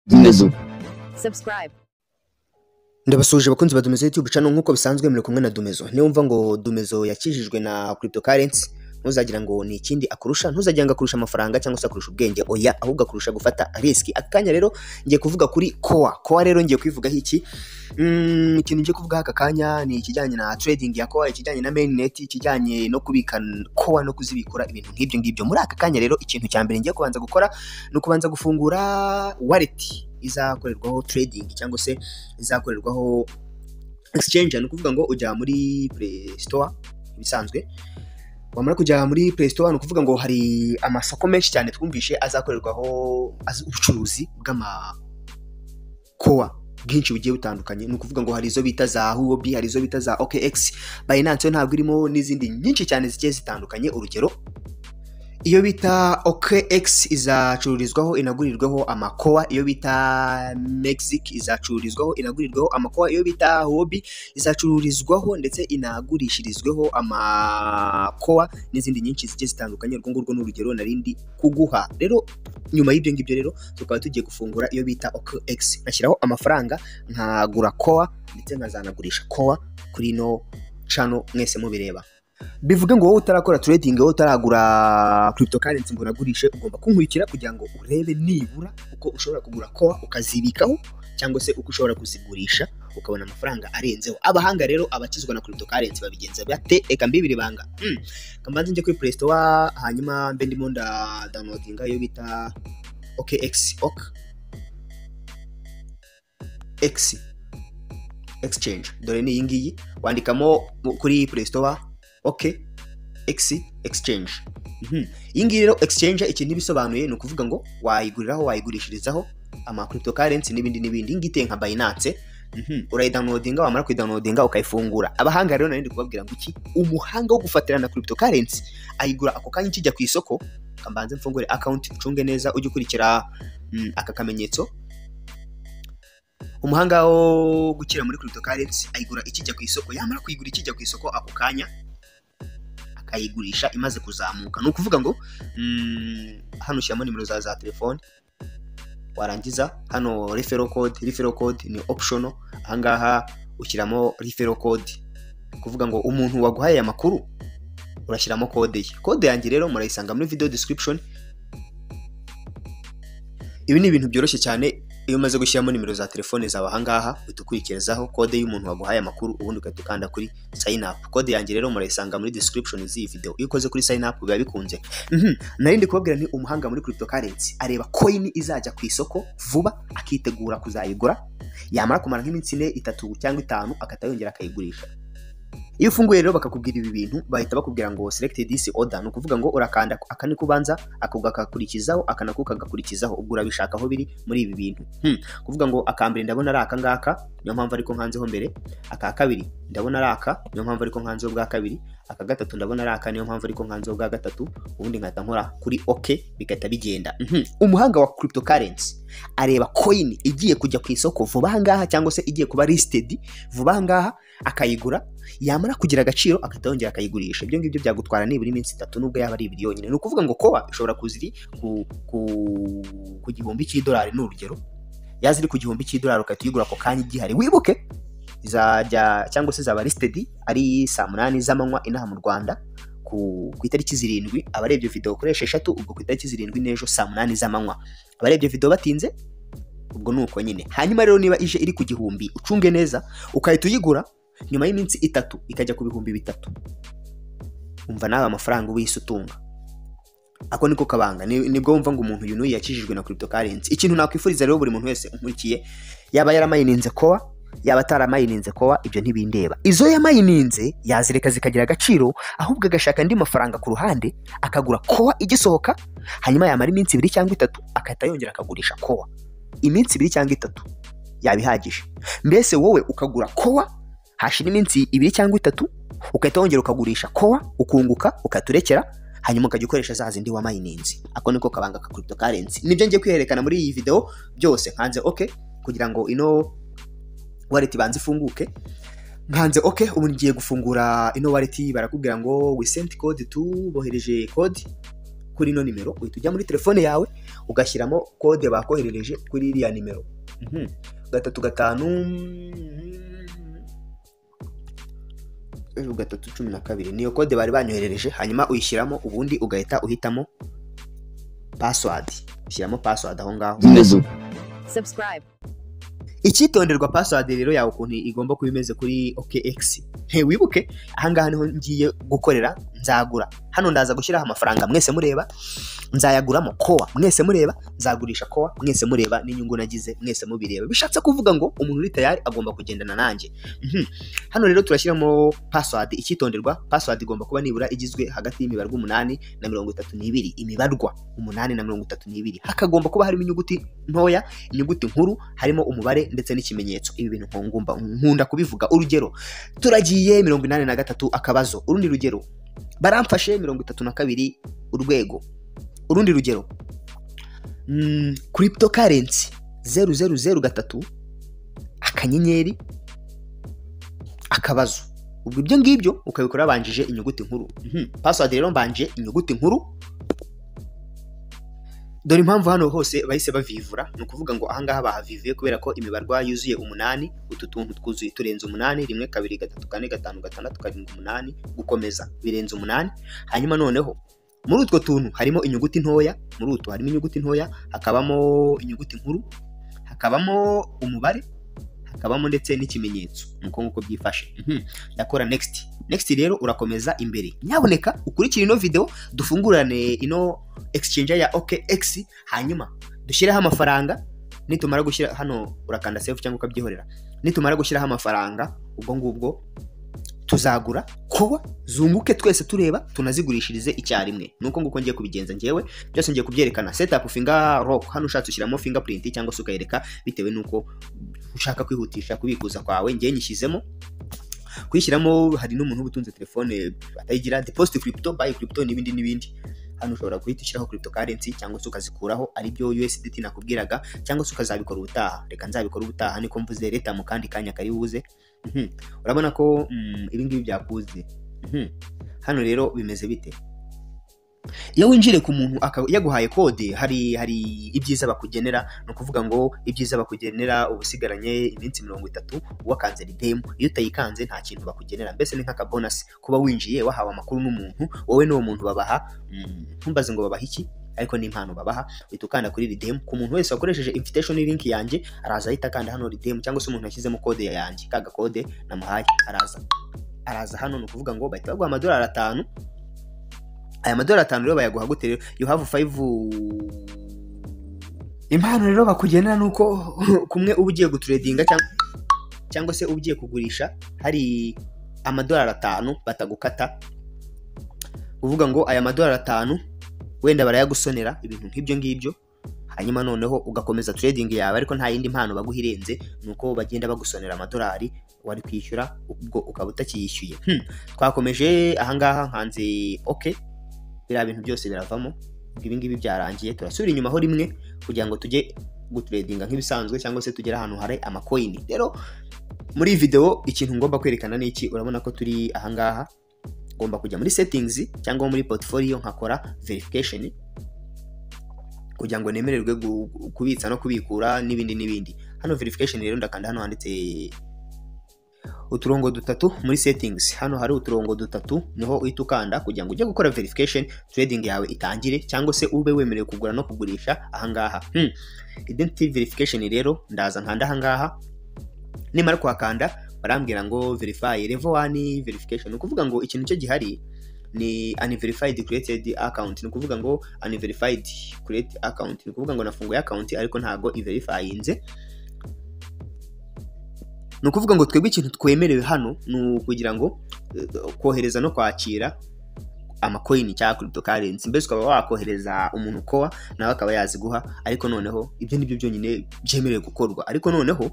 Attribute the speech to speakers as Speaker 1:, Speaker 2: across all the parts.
Speaker 1: Dindazo
Speaker 2: subscribe,
Speaker 3: ndabasuje abakunzi ba Dumezo YouTube channel nk'uko bisanzwe muri kumwe na Dumezo niyo mva ngo Dumezo yakijijwe na cryptocurrency ntuzagira ngo ni ikindi akurusha ntuzagira ngo akurusha amafaranga cyangwa se akurusha ubwenge oya ahubwo akurusha gufata risk akanya rero ngiye kuvuga kuri koa koa rero ngiye kwivugaho iki Mm, ikintu ngiye kuvugaho aka kanya ni ikijyanye na trading ya koa ikijyanye na mainnet ikijyanye no kubika koa no kuzibikura ibintu nk'ibyo ngibyo muri aka kanya rero ikintu cya mbere ngiye kubanza gukora ni ukubanza gufungura wallet izakorerwaho trading cyangwa se izakorerwaho exchange ni ukuvuga ngo ujya muri play store ibisanzwe wamara kujya muri play store ni ukuvuga ngo hari amasoko menshi cyane twumvishe azakorerwaho az- ubucuruzi bw'amakoa bwinshi bugiye butandukanye ni ukuvuga ngo hari izo bita za huobi hari izo bita za okx binance yo ntabwo irimo n'izindi nyinshi cyane zigiye zitandukanye urugero iyo bita OKX izacururizwaho inagurirwaho amakoa iyo bita Mexic izacururizwaho inagurirwaho amakoa iyo bita Hobi izacururizwaho ndetse inagurishirizweho amakoa n'izindi nyinshi zigiye zitandukanye urwo ngurwo ni urugero narindi kuguha rero nyuma y'ibyo ngibyo rero tukaba tugiye gufungura iyo bita OKX nashyiraho amafaranga nkagura koa ndetse nkazanagurisha koa kuri ino cano mwese mubireba bivuge ngo wowe utarakora trading wowe utaragura cryptocurrency ngo unagurishe ugomba kunkurikira kugira ngo urebe nibura uko ushobora kugura koa ukazibikaho cyangwa se uko ushobora kuzigurisha ukabona amafaranga arenzeho abahanga rero abakizwa na cryptocurrency babigenza bate eka mbibiri banga mm. kambanze njye kuri play store hanyuma mbe ndimo nda downloadinga iyo bita okx ok x exchange dore ni iyi ngiyi wandikamo mu- kuri play store ok x exchange Mhm. iyi ngiyi rero exchange ikintu ibisobanuye ni ukuvuga ngo wayiguriraho wayigurishirizaho ama cryptocurrency n'ibindi n'ibindi iyi ngiyi iteye nka binance Mhm. urayidownloadinga wamara kuyidownloadinga ukayifungura abahanga rero narindi kubabwira ngo iki umuhanga wo gufatira na cryptocurrency ayigura ako kanya ikijya ku isoko kambanze mfungure account ucunge neza ujye ukurikira mm, aka kamenyetso umuhanga wo gukira muri cryptocurrency ayigura ikijya ku isoko yamara kuyigura ikijya ku isoko ako kanya akayigurisha imaze kuzamuka ni ukuvuga ngo mm, hano ushyiramo nimero za za telefoni warangiza hano refero code refero code ni optional ahangaha ushyiramo refero code ni ukuvuga ngo umuntu waguhaye aya makuru urashyiramo kode ye kode yanjye rero murayisanga muri video description ibi ni ibintu byoroshye cyane iyo umaze gushyiramo nimero za telefone zawe ahangaha uhita ukurikizaho kode y'umuntu waguhaye amakuru ubundi ugahita ukanda kuri sign up kode yanjye rero murayisanga muri description z'iyi video iyo ukoze kuri sign up biba bikunze Mhm. nari ndi kubabwira ni umuhanga muri cryptocurrency areba coin izajya ku isoko vuba akitegura kuzayigura yamara kumara nk'iminsi ine itatu cyangwa itanu akahita yongera akayigurisha iyo ufunguye rero bakakubwira ibi bintu bahita bakubwira ngo select this order ni ukuvuga ngo urakanda aka ni kubanza ako gakakurikizaho aka nako kagakurikizaho ubwo urabishaka aho biri muri ibi bintu hmm. kuvuga ngo akambere ndabona ari aka ngaka niyo mpamvu ariko nkanzeho mbere aka kabiri ndabona ari aka niyo mpamvu ariko nkanzeho bwa kabiri aka gatatu ndabona ari aka niyo mpamvu ariko nkanzeho bwa gatatu ubundi nkahita nkora kuri ok bigahita bigenda Mhm. umuhanga wa cryptocurrency areba coin igiye kujya ku isoko vuba aha ngaha cyangwa se igiye kuba listed vuba aha ngaha akayigura yamara kugira agaciro agahita yongera akayigurisha ibyo ngibyo byagutwara nibura iminsi itatu nubwo yaba ari ibiri yonyine ni ukuvuga ngo koba ishobora kuza iri ku, ku, ku gihumbi cy'idolari ni urugero yaza iri ku gihumbi cy'idolari ugahita uyigura ako kanya igihari wibuke izajya cyangwa se zaba lisitedi ari saa munani z'amanywa inaha mu rwanda ku, ku itariki zirindwi abarebye video ukoresha eshatu ubwo ku itariki zirindwi n'ejo saa munani z'amanywa abarebye video batinze ubwo ni uko nyine hanyuma rero niba ije iri ku gihumbi ucunge neza ukahita uyigura nyuma y'iminsi itatu ikajya ku bihumbi bitatu umva nawe amafaranga ubuyise utunga ako niko kabanga Ni- nibwo wumva ngo umuntu yunuye yakijijwe na cryptocurrency ikintu nakwifuriza rero buri muntu wese unkurikiye yaba yaramayininze kowa yaba ataramayininze kowa ibyo ntibindeba izo yamayininze yazireka zikagira agaciro ahubwo agashaka andi mafaranga ku ruhande akagura kowa igisohoka hanyuma yamara iminsi ibiri cyangwa itatu agahita yongera akagurisha kowa iminsi ibiri cyangwa itatu yaba ihagije mbese wowe ukagura kowa hashira iminsi ibiri cyangwa itatu ugahita wongera ukagurisha kowa ukunguka ukaturekera hanyuma ukajya ukoresha za zindi wamayininze ako niko kabanga ka cryptocurrency nibyo ngiye kwiherekana muri iyi video byose nkanze ok kugira ngo ino wallet ibanze ifunguke nkanze ok ubu ngiye gufungura ino wallet barakubwira ngo we sent code tu bohereje code kuri ino nimero uhita ujya muri telefone yawe ugashyiramo kode bakoherereje kuri iriya nimero Mhm. gatatu gatanu zeru gatatu cumi na kabiri niyo kode bari banyoherereje hanyuma uyishyiramo ubundi ugahita uhitamo password ushyiramo password aho ngaho
Speaker 1: Subscribe.
Speaker 3: icyitonderwa password rero yawe ukuntu igomba kuba imeze kuri OKX he wibuke ahangaha niho ngiye gukorera nzagura hano ndaza gushyiraho amafaranga mwese mureba nzayaguramo kowa mwese mureba nzagurisha kowa mwese mureba n'inyungu nagize mwese mubireba bishatse kuvuga ngo umuntu uri tayari agomba kugendana nanjye Mhm. hano rero turashyiramo password icyitonderwa password igomba kuba nibura igizwe hagati y'imibare umunani na mirongo itatu n'ibiri imibarwa umunani na mirongo itatu n'ibiri hakagomba kuba harimo inyuguti ntoya inyuguti nkuru harimo umubare ndetse n'ikimenyetso ibi bintu nkungumba nkunda kubivuga urugero turagiye mirongo inani na gatatu akabazo urundi rugero baramfashe mirongo itatu na kabiri urwego urundi rugero mm, crypto currency zeru zeru zeru gatatu akanyenyeri akabazo ubwo ibyo ngibyo ukabikora banjije inyuguti nkuru Mhm. password rero mbanje inyuguti nkuru dore impamvu hano hose bahise bavivura ni ukuvuga ngo ahangaha bahavivuye kubera ko imibarwa yuzuye umunani utu tuntu twuzuye turenze umunani rimwe kabiri gatatu kane gatanu gatandatu karindwi umunani gukomeza birenze umunani hanyuma noneho muri utwo tuntu harimo inyuguti ntoya muri utwo harimo inyuguti ntoya hakabamo inyuguti nkuru hakabamo umubare hakabamo ndetse n'ikimenyetso ni uko nguko byifashe Mhm. ndakora next next rero urakomeza imbere nyaboneka ukurikire ino video dufungurane ino exchange ya OKX hanyuma dushyireho amafaranga nitumara gushyira hano urakanda save cyangwa ukabyihorera nitumara gushyiraho amafaranga ubwo ngubwo tuzagura kowa zunguke twese tureba tunazigurishirize icyarimwe nuko nguko ngiye kubigenza njyewe byose ngiye kubyerekana setup finger rock hano ushatse ushyiramo fingerprint cyangwa se ukayereka bitewe nuko ushaka kwihutisha kubikuza kwawe njyewe nyishyizemo kuyishyiramo hari n'umuntu uba utunze telefone atayigira deposit crypto buy crypto n'ibindi n'ibindi hano ushobora guhita ushyiraho crypto currency cyangwa se ukazikuraho ari byo USDT nakubwiraga cyangwa se ukazabikora ubutaha reka nzabikora ubutaha niko mvuze leta mu kandi kanya kari buze Mhm. urabona ko mm, ibi ngibi byakuze Mhm. hano rero bimeze bite iyo winjire ku muntu aka- yaguhaye kode hari hari ibyiza bakugenera ni ukuvuga ngo ibyiza bakugenera uba usigaranye iminsi mirongo itatu wakanze ridemu iyo utayikanze nta kintu bakugenera mbese ni nk'akabonasi kuba winjiye wahawe amakuru n'umuntu wowe n'uwo muntu babaha mm, ntumbaze ngo babaha iki ariko ni impano babaha uhita ukanda kuri ridemu ku muntu wese wakoresheje invitation link yanjye araza ahita akanda hano ridemu cyangwa se umuntu yashyizemo kode yanjye ka gakode namuhaye araza araza hano ni ukuvuga ngo bahita baguha amadolari atanu aya madolari atanu rero bayaguha gute rero you have five impano rero bakugenera ni uko kumwe uba ugiye guturedinga cyangwa cyangwa se uba ugiye kugurisha hari amadolari atanu batagukata uvuga ngo aya madolari atanu wenda barayagusonera ibintu nk'ibyo ngibyo hanyuma noneho ugakomeza trading yawe ariko nta yindi mpano baguha irenze ni uko bagenda bagusonera amadolari wari kwishyura ubwo ukaba utakiyishyuye Hmm. twakomeje ahangaha nkanze oke biriya bintu byose biravamo ubwo ibi ngibi byarangiye turasubira inyuma ho rimwe kugira ngo tujye gutredinga nk'ibisanzwe cyangwa se tugere ahantu hari amakoyini rero muri iyi video ikintu ngomba kwerekana ni iki urabona ko turi ahangaha ngomba kujya muri settings cyangwa muri portfolio nkakora verification kugira ngo nemererwe gu- gu- kubitsa no kubikura n'ibindi n'ibindi hano verification rero ndakanda hano handitse uturongo dutatu muri settings hano hari uturongo dutatu niho uhita ukanda kugira ngo ujye gukora verification trading yawe itangire cyangwa se ube wemerewe kugura no kugurisha ahangaha hmm. identity verification rero ndaza nkanda ahangaha nimara kuhakanda barambwira ngo verify level 1 verification ni ukuvuga ngo ikintu cyo gihari ni unverified created account ni ukuvuga ngo unverified create account ni ukuvuga ngo nafunguye account ariko ntago iverifyinze ni ukuvuga ngo twebwe ikintu twemerewe hano ni ukugira ngo eh, kohereza no kwakira amakoyini cyangwa cryptocurrency mbese ukaba wakohereza umuntu kowa nawe akaba yaziguha ariko noneho ibyo nibyo byonyine byemerewe gukorwa ariko noneho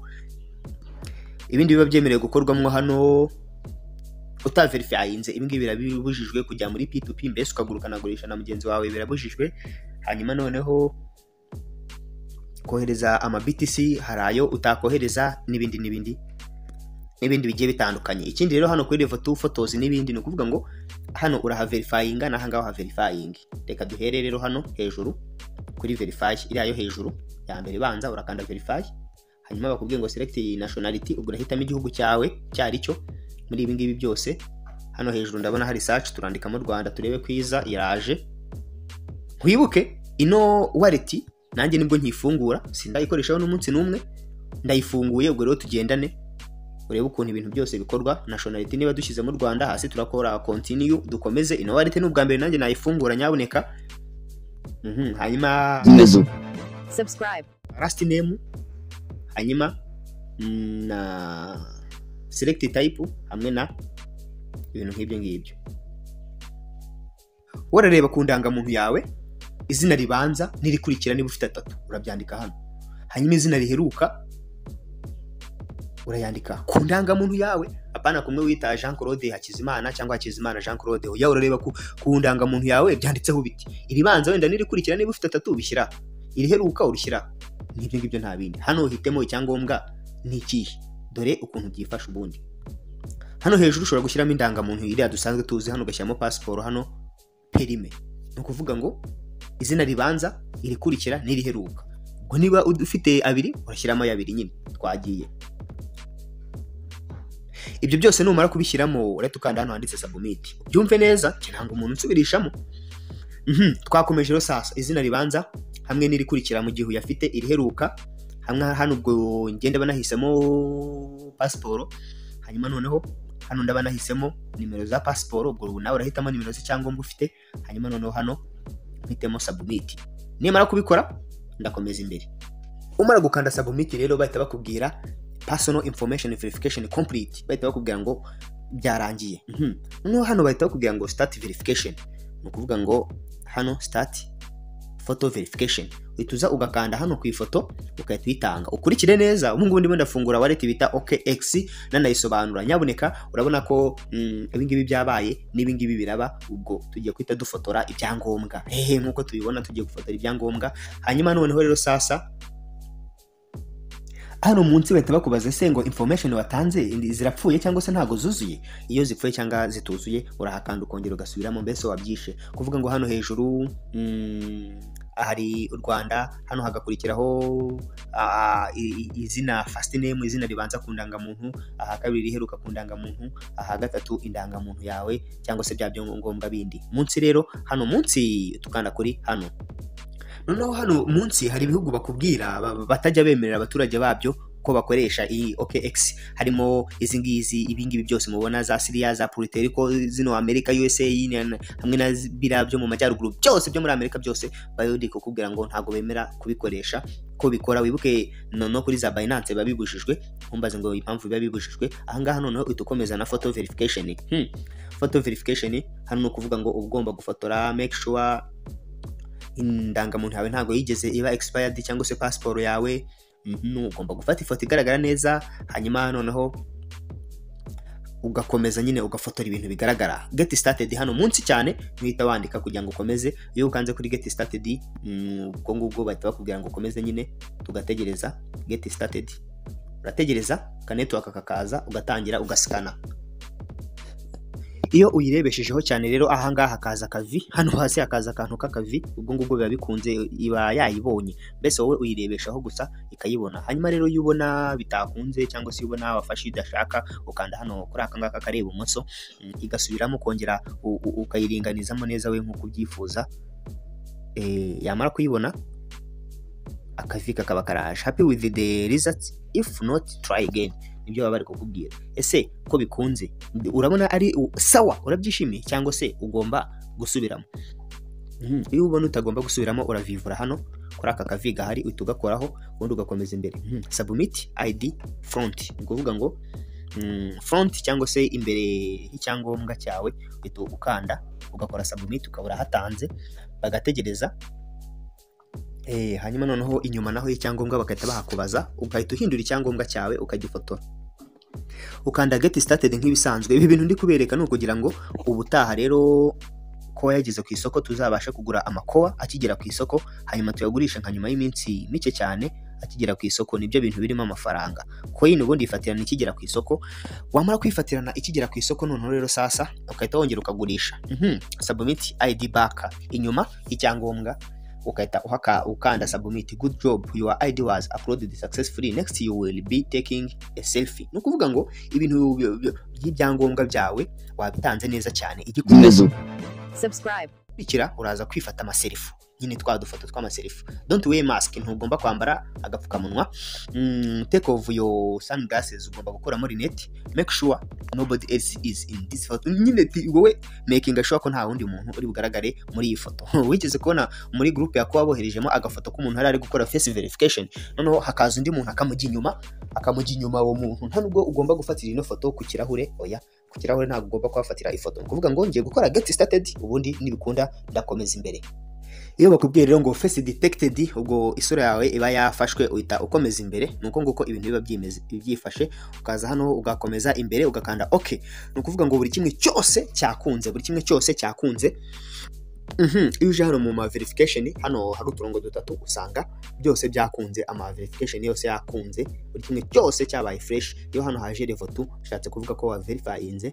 Speaker 3: ibindi biba byemerewe gukorwamo hano utaverifyinze ibi ngibi birabibujijwe kujya muri p2p mbese ukagura ukanagurisha na mugenzi wawe birabujijwe hanyuma noneho kohereza ama BTC hari ayo utakohereza n'ibindi n'ibindi n'ibindi bigiye bitandukanye ikindi rero hano kuri level 2 photos n'ibindi ni ukuvuga ngo hano uraha verifyinga n'aha ngaha verifying reka duhere rero hano hejuru kuri verify iriya yo hejuru ya mbere banza urakanda verify hanyuma bakubwiye ngo select iyi nationality ubwo urahitamo igihugu cyawe cyari cyo muri ibi ngibi byose hano hejuru ndabona hari search turandikamo Rwanda turebe kwiza iraje nkwibuke ino wallet nanjye nibwo nkifungura sindayikoreshaho n'umunsi n'umwe ndayifunguye ubwo rero tugendane urebe ukuntu ibintu byose bikorwa nationality niba dushyize mu Rwanda hasi turakora continue dukomeze ino wallet ni ubwa mbere nanjye nayifungura nyaboneka Mhm, hanyuma
Speaker 1: subscribe,
Speaker 3: last name hanyuma mm, na select type hamwe na ibintu nk'ibyo ngibyo warareba ku ndangamuntu yawe izina ribanza n'irikurikira niba ufite atatu urabyandika hano hanyuma izina riheruka urayandika ku ndangamuntu yawe apana kumwe wita Jean Claude Hakizimana cyangwa Hakizimana Jean Claude oya urareba ku, ku ndangamuntu yawe byanditseho biti iribanza wenda n'irikurikira niba ufite atatu ubishyira iriheruka urishyira n'ibyo ngibyo nta bindi hano uhitemo icyangombwa ni ikihe dore ukuntu byifasha ubundi hano hejuru ushobora gushyiramo indangamuntu iriya dusanzwe tuzi hano ugashyiramo pasiporo hano perime ni ukuvuga ngo izina ribanza irikurikira n'iriheruka ubwo niba ud- ufite abiri urashyiramo ay'abiri nyine twagiye ibyo byose numara kubishyiramo urahita ukanda hano handitse submit ubyumve neza kiranga umuntu nsubirishamo Mhm, twakomeje rero sasa izina ribanza hamwe n'irikurikira mu gihe uyafite iriheruka hamwe hano ubwo ngenda banahisemo pasiporo hanyuma noneho hano ndaba nahisemo nimero za pasiporo ubwo ubu nawe urahitamo nimero z'icyangombwa ufite hanyuma noneho hano mpitemo submit nimara kubikora ndakomeza imbere umara gukanda submit rero bahita bakubwira personal information verification complete bahita bakubwira ngo byarangiye Mhm. noneho hano bahita bakubwira ngo start verification ni ukuvuga ngo hano start photo verification uhita uza ugakanda hano ku ifoto ukahita uyitanga ukurikire neza ubu ngubu ndimo ndafungura wallet bita OKX nanayisobanura nyaboneka urabona ko mm, ibingibi byabaye n'ibingibi biraba ubwo tugiye guhita dufotora ibyangombwa hehe nk'uko tubibona tugiye gufotora ibyangombwa hanyuma noneho rero sasa hano munsi bahita bakubaza se ngo information watanze indi- zirapfuye cyangwa se ntago zuzuye iyo zipfuye cyangwa zituzuye urahakanda ukongera ugasubiramo mbese wabyishe kuvuga ngo hano hejuru mm, hari u rwanda hano hagakurikiraho ah, i- i- izina first name izina ribanza ku ndangamuntu aha kabiri riheruka ku ndangamuntu aha gatatu indangamuntu yawe cyangwa se bya byangombwa bindi munsi rero hano munsi tukanda kuri hano noneho hano munsi hari ibihugu bakubwira ba- ba- batajya bemerera abaturage babyo ko bakoresha iyi OKX harimo izi ngizi ibingibi byose mubona za Syria za Puerto Rico zino Amerika USA na- hamwe na zi- biriya byo mu majyaruguru byose byo muri Amerika byose bayodi kukubwira ngo ntago bemera kubikoresha ko bikora wibuke no no kuri za Binance biba bibujijwe ntumbaze ngo impamvu biba bibujijwe ahangaha noneho uhita ukomeza na photo verification hmm. photo verification hano ni ukuvuga ngo uba ugomba gufotora make sure indangamuntu yawe ntabwo yigeze iba expired cyangwa se pasiporo yawe mhm, ugomba gufata ifoto igaragara neza hanyuma noneho ugakomeza nyine ugafotora ibintu bigaragara get started hano munsi cyane uhita wandika kugira ngo ukomeze iyo ukanze kuri get started mm, ubwo ngubwo bahita bakubwira ngo ukomeze nyine tugategereza get started urategereza kanetiwaka kakaza ugatangira ugasikana iyo uyirebeshejeho cyane rero ahangaha hakaza akavi hano hasi hakaza akantu k'akavi ubwo ngubwo biba bikunze iba yayibonye mbese wowe uyirebeshaho gusa ikayibona hanyuma rero iyo ubona bitakunze cyangwa se iyo ubona wafashe idashaka ukanda hano kuri aka ngaka kareba ibumoso mm, igasubiramo ukongera u- u- ukayiringanizamo neza we nk'uko ubyifuza Eh, yamara kuyibona akavi kakaba karaje happy with the results if not try again nibyo baba bari kukubwira ese ko bikunze urabona ari u- sawa urabyishimiye cyangwa se ugomba gusubiramo Mhm, iyo ubona utagomba gusubiramo uravivura hano kuri aka kavi gahari uhita ugakoraho ubundi ugakomeza imbere Mhm, submit id front ni ukuvuga ngo mm, front cyangwa se imbere y'icyangombwa cyawe uhita ukanda ugakora submit ukabura hatanze bagategereza Eh, hanyuma noneho inyuma naho y'icyangombwa bagahita bahakubaza ugahita uhindura icyangombwa cyawe ukagifotora ukanda get started nk'ibisanzwe ibi bintu ndi kubereka ni ukugira ngo ubutaha rero kowa yageze ku isoko tuzabashe kugura amakowa akigera ku isoko hanyuma tuyagurisha nka nyuma y'iminsi mike cyane akigera ku isoko nibyo bintu birimo amafaranga coin ubundi yifatirana ikigera ku isoko wamara kwifatirana ikigera ku isoko noneho rero sasa ukahita wongera ukagurisha Mhm. submit id back inyuma icyangombwa ukahita uhaka ukanda submit good job your id was uploaded successfully next you will be taking a selfie ni ukuvuga ngo ibintu byo- byo- by'ibyangombwa byawe wabitanze neza cyane igikomeza
Speaker 1: subscribe,
Speaker 3: bikurikira uraza kwifata amaserifu nyine twa dufoto tw'amaserifu don't wear mask ntugomba kwambara agapfukamunwa mm, take off your sunglasses ugomba gukuramo rinete make sure nobody else is in this photo nyine ti- wowe making sure ko nta wundi muntu uri bugaragare muri iyi foto wigeze kubona muri group yakuba boherejemo agafoto k'umuntu yari ari gukora face verification noneho hakaza undi muntu akamujya inyuma akamujya inyuma uwo muntu nta nubwo ugomba gufatira ino foto ku kirahure oya ku kirahure ntabwo ugomba kuhafatira ifoto ni ukuvuga ngo ngiye gukora get started ubundi nibikunda ndakomeza imbere iyo bakubwiye rero ngo face detected ubwo isura yawe iba yafashwe uhita ukomeza imbere ni uko nguko ibintu biba byimeze- byifashe ukaza hano ugakomeza imbere ugakanda ok ni ukuvuga ngo buri kimwe cyose cyakunze buri kimwe cyose cyakunze Mhm, iyo uje hano mu ma verification hano hari uturongo dutatu usanga byose byakunze ama verification yose yakunze buri kimwe cyose cyabaye fresh iyo hano haje revotu bishatse kuvuga ko wa verifyinze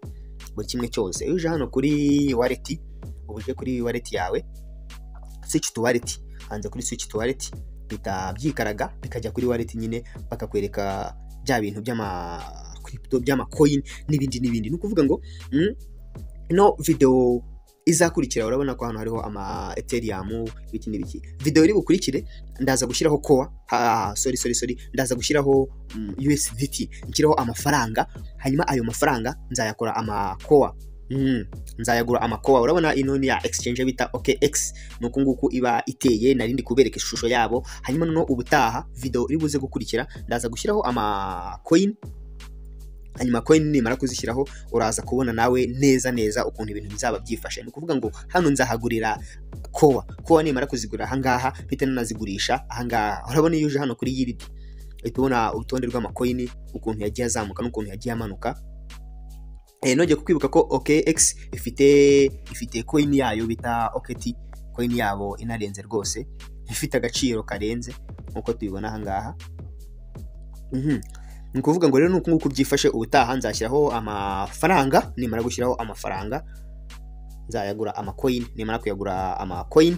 Speaker 3: buri kimwe cyose iyo uje hano kuri wallet uba uje kuri wallet yawe switch to wallet hanze kuri switch to wallet bita byikaraga bikajya kuri wallet nyine bakakwereka bya bintu by'ama crypto by'ama coin n'ibindi n'ibindi ni ukuvuga ngo mm, ino video izakurikira urabona ko hano hariho ama ethereum ibiki n'ibiki video iri bukurikire ndaza gushyiraho koa ha, sorry sorry sorry ndaza gushyiraho mm, USDT nshyiraho amafaranga hanyuma ayo mafaranga nzayakora amakoa mm, nzayagura amakoa urabona ino ni ya exchange bita OKX ni uku nguku iba iteye nari ndi kubereka ishusho yabo hanyuma noneho ubutaha video iri buze gukurikira ndaza gushyiraho ama coin hanyuma coin nimara kuzishyiraho uraza kubona nawe neza neza ukuntu ibintu bizaba byifashe ni ukuvuga ngo hano nzahagurira kowa kowa nimara kuzigura ahangaha mpita nanazigurisha ahangaha urabona iyo uje hano kuri yiridi uhita ubona urutonde rw'amakoyini ukuntu yagiye azamuka n'ukuntu yagiye amanuka Eh, nongeye kukwibuka ko OKX ifite ifite coin yayo bita OKT coin yabo inarenze rwose ifite agaciro karenze nkuko tubibona ahangaha Mhm. ni ukuvuga ngo rero ni uku nguku byifashe ubutaha nzashyiraho amafaranga nimara gushyiraho amafaranga nzayagura amakoyini nimara kuyagura amakoyini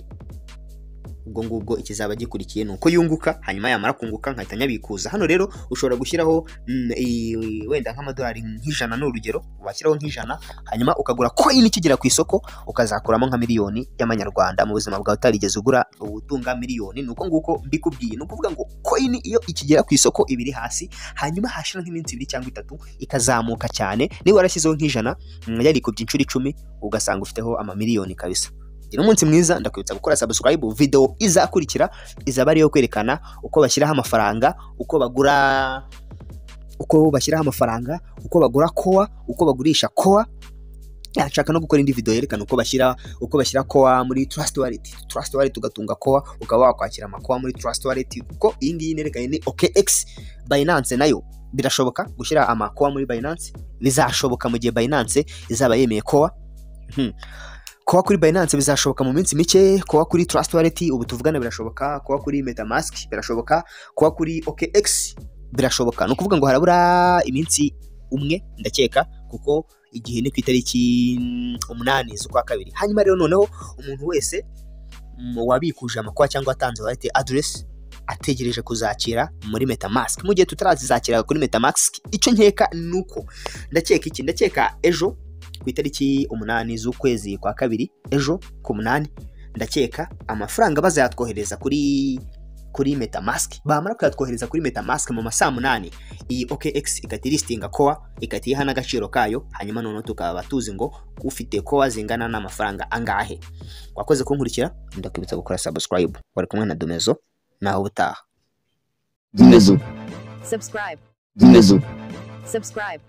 Speaker 3: ubwo ngubwo ikizaba gikurikiye ni uko yunguka hanyuma yamara kunguka nkahita nyabikuza hano rero ushobora gushyiraho mm, i- wenda nk'amadolari nk'ijana ni urugero washyiraho nk'ijana hanyuma ukagura coin ikigera ku isoko ukazakuramo nka miliyoni y'amanyarwanda mu buzima bwawe utarigeze ugura utunga miliyoni ni uko nguko mbikubwiye ni ukuvuga ngo coin iyo ikigera ku isoko ibiri hasi hanyuma hashira nk'iminsi ibiri cyangwa itatu ikazamuka cyane niba warashyizeho nk'ijana mm, yarikubye inshuro icumi ugasanga ufiteho amamiliyoni kabisa gira umunsi mwiza ndakwibutsa gukora subscribe video izakurikira izaba ari iyo kwerekana uko bashyiraho amafaranga uko bagura uko bashyiraho amafaranga uko bagura kowa uko bagurisha kowa nshaka no gukora indi video yerekana uko bashyira uko bashyira kowa muri trust wallet trust wallet ugatunga kowa ukaba wakwakira amakowa muri trust wallet kuko iyi ngiyi nerekanye ni OKX Binance nayo birashoboka gushyira amakowa muri Binance bizashoboka mu gihe Binance izaba yemeye kowa Mhm. kuba kuri Binance bizashoboka mu minsi mike kuba kuri Trust Wallet ubu tuvugana birashoboka kuba kuri MetaMask birashoboka kuba kuri OKX birashoboka ni ukuvuga ngo harabura iminsi umwe ndakeka kuko igihe ni ku itariki mm, umunani z'ukwa kabiri hanyuma rero noneho umuntu wese mm, wabikuje amakwa cyangwa atanze wallet address ategereje kuzakira muri MetaMask mu gihe tutarazizakira kuri MetaMask icyo nkeka ni uko ndakeka iki ndakeka ejo ku itariki umunani z'ukwezi kwa kabiri ejo ku munani ndakeka amafaranga bazayatwohereza kuri kuri metamask bamara kuyatwohereza kuri metamask mu masaa munani iyi okx ikajya iristinga kowa ikajya iyiha n'agaciro kayo hanyuma noneho tukaba tuzi ngo ufite kowa zingana n'amafaranga angahe wakoze kunkurikira ndakwibutsa gukora subscribe wari kumwe na domezo nawe ubutaha
Speaker 1: subscribe, subscribe.